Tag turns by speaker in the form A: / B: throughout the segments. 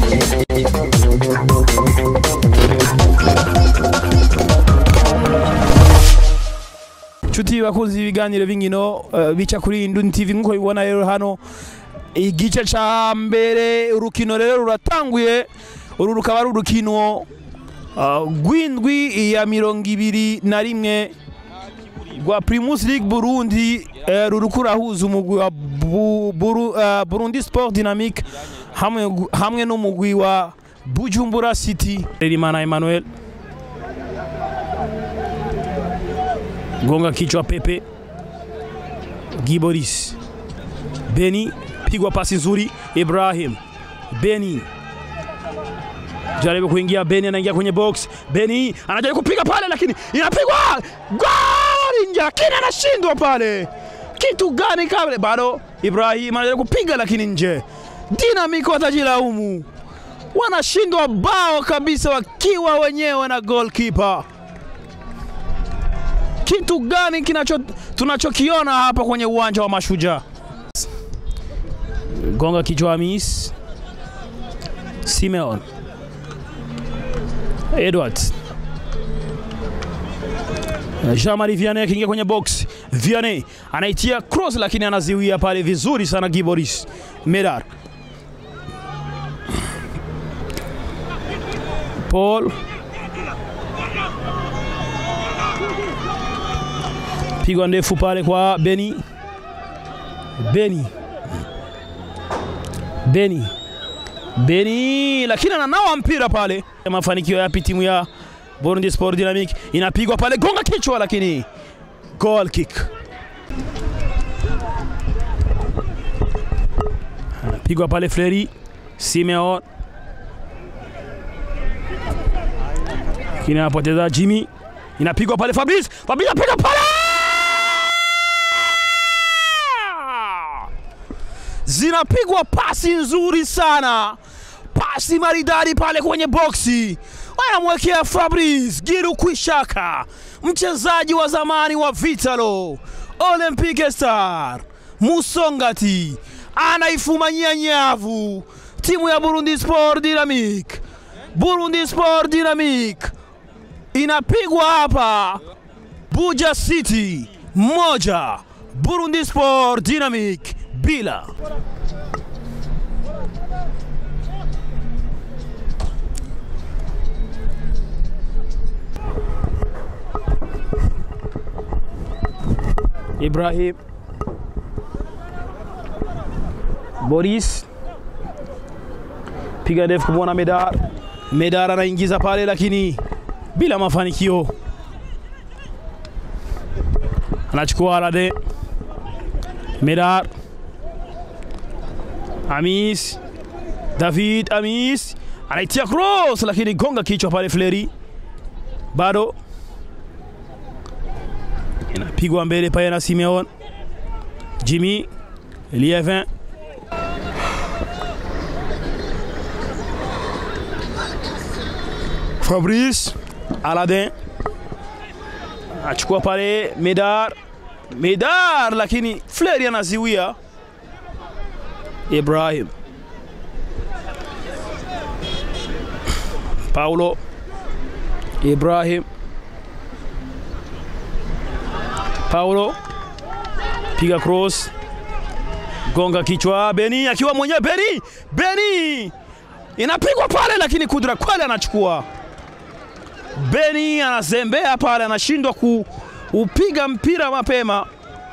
A: nshuti bakunzi ibiganiro b'inkino uh, bica kuri Indundi TV nkuko bibona rero hano igice ca mbere urukino rero ruratanguye uru rukaba ari urukino uh, rw'indwi ya mirongo ibiri na rimwe rwa Primus League Burundi uh, ruriko rurahuza umugwi wa Bu- Buru- uh, Burundi Sport Dynamique hamwe, hamwe n'umugwi wa Bujumbura City Rerimana Emmanuel gonga kichwa Pepe Giboris Beni pigwa pasi nzuri Ibrahim Beni jaribu kuingia Beni anaingia kwenye box Beni anajaribu kupiga pale lakini inapigwa goli nje lakini anashindwa pale kitu gani kale bado Ibrahim anajaribu kupiga lakini nje Dynamic watajilaumu wanashindwa bao kabisa wakiwa wenyewe na goalkeeper kitu gani kinacho tunachokiona hapa kwenye uwanja wa Mashujaa? Gonga kichwa Hamis Simeon Edwards Jean-Marie Vianney akiingia kwenye box. Vianney anaitia cross lakini anaziwia pale vizuri sana Giboris Medar. Paul pigwa ndefu pale kwa Beni. Beni. Beni. Beni lakini ananawa mpira pale. Mafanikio yapi timu ya Burundi Sport Dynamic inapigwa pale gonga kichwa lakini goal kick. Anapigwa pale Fleri Simeon. Lakini anapoteza Jimmy. Inapigwa pale Fabrice. Fabrice anapiga pale zinapigwa pasi nzuri sana, pasi maridadi pale kwenye boksi, wanamwekea Fabrice Giru Kwishaka, mchezaji wa zamani wa Vitalo Olympique Star Musongati, anaifumanyia nyavu timu ya Burundi Sport Dynamique. Burundi Sport Dynamique inapigwa hapa Buja City moja, Burundi Sport Dynamique bila. Ibrahim Boris piga ndefu kumwona Medar. Medar anaingiza pale lakini bila mafanikio, anachukua Alade Medar Amis David Amis anaitia cross lakini gonga kichwa pale Fleri, bado inapigwa mbele pale na Simeon Jimmy Lievin Fabrice Aladin achukua pale Medar Medar, lakini Fleri anaziwia Ibrahim Paulo Ibrahim Paulo piga cross gonga kichwa Beni akiwa mwenyewe Beni Beni inapigwa pale, lakini Kudra Kwale anachukua. Beni anazembea pale, anashindwa kuupiga mpira mapema.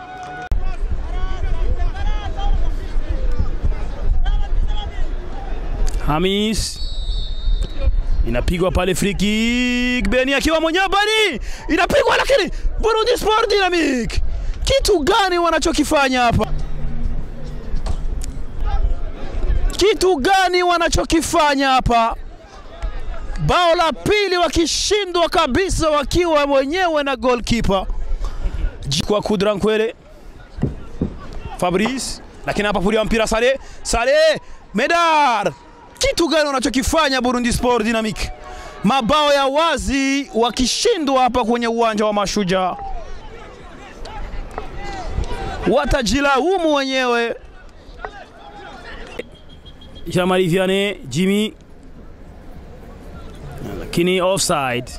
A: Hamis inapigwa pale free kick, Beni akiwa mwenyewe, Beni inapigwa, lakini Burundi Sport Dynamic, kitu gani wanachokifanya hapa? Kitu gani wanachokifanya hapa? Bao la pili wakishindwa kabisa, wakiwa wenyewe na goalkeeper kwa Kudra Nkwere Fabrice, lakini hapa pulia mpira Sale Sale Medar kitu gani wanachokifanya Burundi Sport Dynamic? Mabao ya wazi wakishindwa hapa kwenye uwanja wa Mashujaa, watajilaumu wenyewe. Jean-Marie Vianney, Jimmy lakini offside.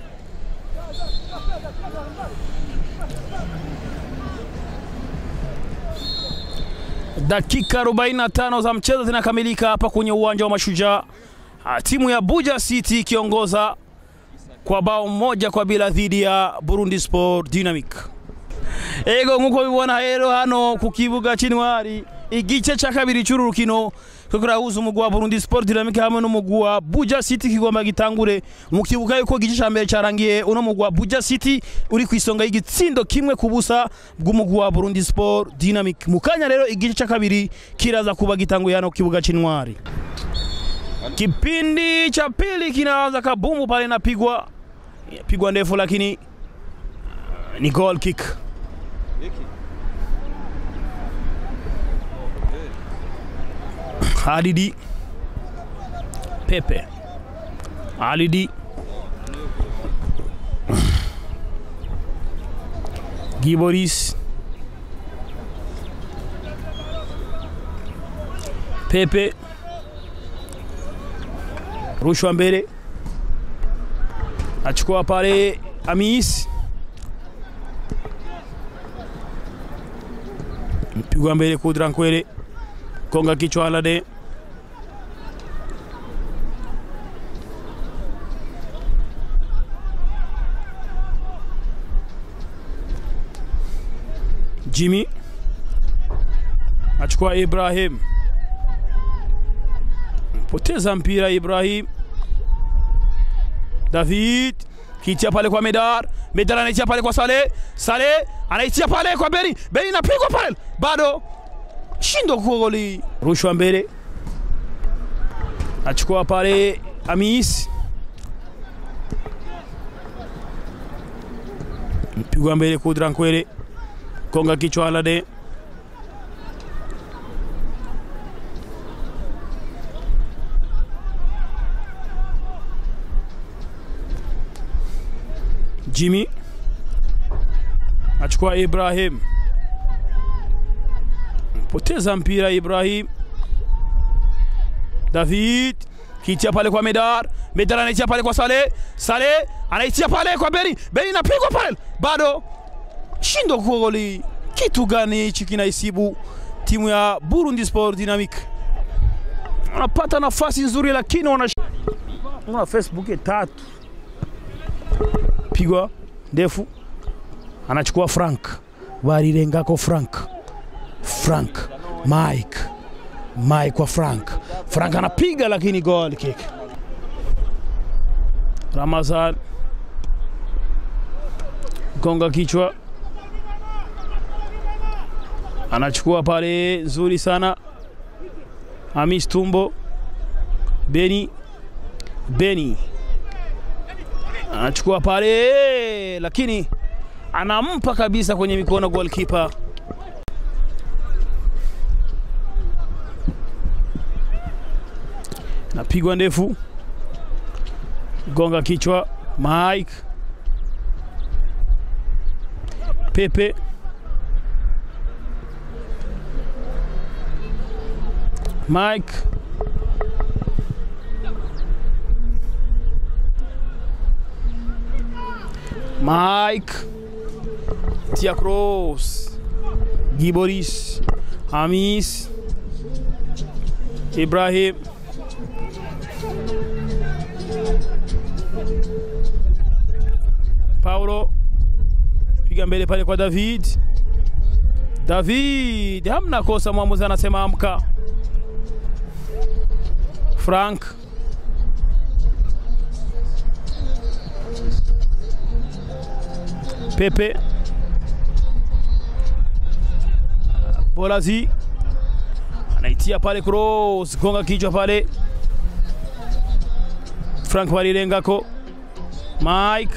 A: Dakika 45 za mchezo zinakamilika hapa kwenye uwanja wa Mashujaa, Ah, timu ya Buja City ikiongoza kwa bao moja kwa bila dhidi ya Burundi Sport Dynamic. ego nkuko bibona rero hano ku kibuga c'intwari igice ca kabiri c'uru rukino ko kirahuza umugwi wa Burundi Sport Dynamic hamwe n'umugwi wa Buja City kigomba gitangure mu kibuga yuko igice ca mbere carangiye uno mugwi wa Buja City uri ku isonga y'igitsindo kimwe ku busa bw'umugwi wa Burundi Sport Dynamic mu kanya rero igice ca kabiri kiraza kuba gitanguye hano ku kibuga c'intwari kipindi cha pili kinaanza kabumbu pale napigwa pigwa ndefu lakini ni goal kick Halidi Pepe Halidi Giboris Pepe rushwa mbele achukua pale Amis mpigwa mbele Kudra Nkwele konga kichwa Alade Jimmy achukua Ibrahim poteza mpira Ibrahim David kitia pale kwa Medar Medar anaitia pale kwa Saleh Saleh anaitia pale kwa Beri Beri inapigwa pale bado shindo goli rushwa mbele achukua pale Amis mpigwa mbele Kudra Nkwele konga kichwa Alade Jimmy achukua Ibrahim poteza mpira Ibrahim David kitia pale kwa Medar Medar anaitia pale kwa Saleh Saleh anaitia pale kwa Beri Beri inapigwa pale bado shindo goli kitu gani hichi kinaisibu timu ya Burundi Sport Dynamic wanapata nafasi nzuri lakini wana wana Facebook tatu pigwa ndefu anachukua Frank warirengako Frank Frank Mike Mike kwa Frank Frank anapiga lakini goal kick Ramazan gonga kichwa anachukua pale nzuri sana Hamis Tumbo Beni Beni anachukua pale lakini anampa kabisa kwenye mikono goalkeeper napigwa ndefu gonga kichwa Mike Pepe Mike Mike Tia Cross Giboris Hamis Ibrahim Paulo piga mbele pale kwa David David hamna kosa, mwamuzi anasema amka. Frank Pepe Bolazi anaitia pale cross, gonga kichwa pale. Frank walilengako Mike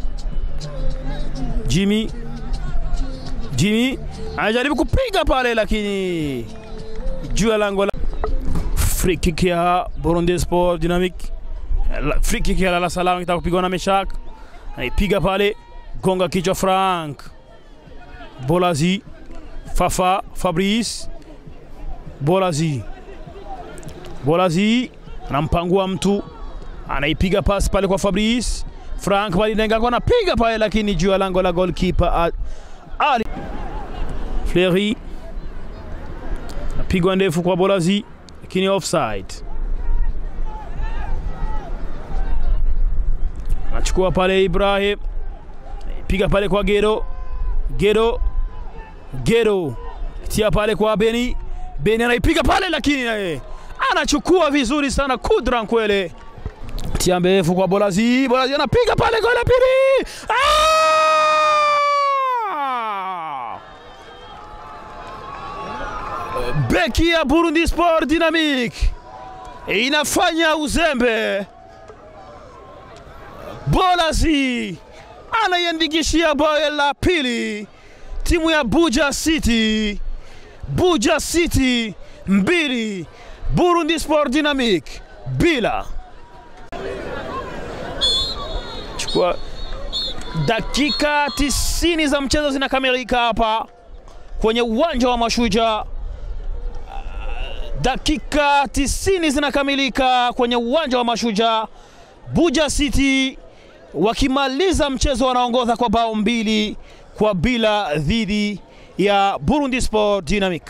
A: Jimmy Jimmy anajaribu kupiga pale, lakini juu ya lango la free kick ya Burundi Sport Dynamic. La- Free kick ya Lala Salama kitaka kupigwa na Meshak, anaipiga pale, gonga kichwa Frank Bolazi Fafa Fabrice Bolazi Bolazi anampangua mtu anaipiga pasi pale kwa Fabrice Frank Balinenga kwa anapiga pale, lakini juu ya lango la goalkeeper Ali Fleury napigwa ndefu kwa Bolazi, lakini offside. Anachukua pale Ibrahim, piga pale kwa Gero, Gero, Gero tia pale kwa Beni, Beni anaipiga pale, lakini naye anachukua vizuri sana Kudra Nkwele tia mrefu kwa Bolazi, Bolazi anapiga pale goli la pili. Ah! Beki ya Burundi Sport Dynamic inafanya uzembe. Bolazi anaiandikishia bao la pili timu ya Buja City. Buja City mbili, Burundi Sport Dynamic bila. Chukua dakika 90 za mchezo zinakamilika hapa kwenye uwanja wa Mashujaa. Dakika 90 zinakamilika kwenye uwanja wa Mashujaa. Buja City wakimaliza mchezo wanaongoza kwa bao mbili kwa bila dhidi ya Burundi Sport Dynamic.